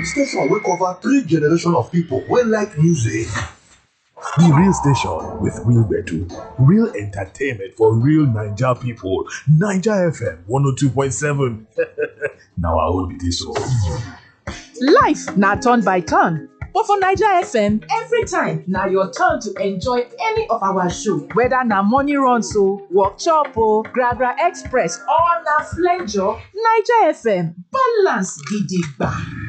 station wey cover three generation of pipo wey like music. The Real Station with real gbedu, real entertainment for real Naija people. Naija FM 102.7. Na our own be dis o. Life na turn by turn, but for Naija FM, every time na your turn to enjoy any of our show. Whether na morning runs o, workshop o, Gragra Express or na flenjo, Naija FM balance gidigba.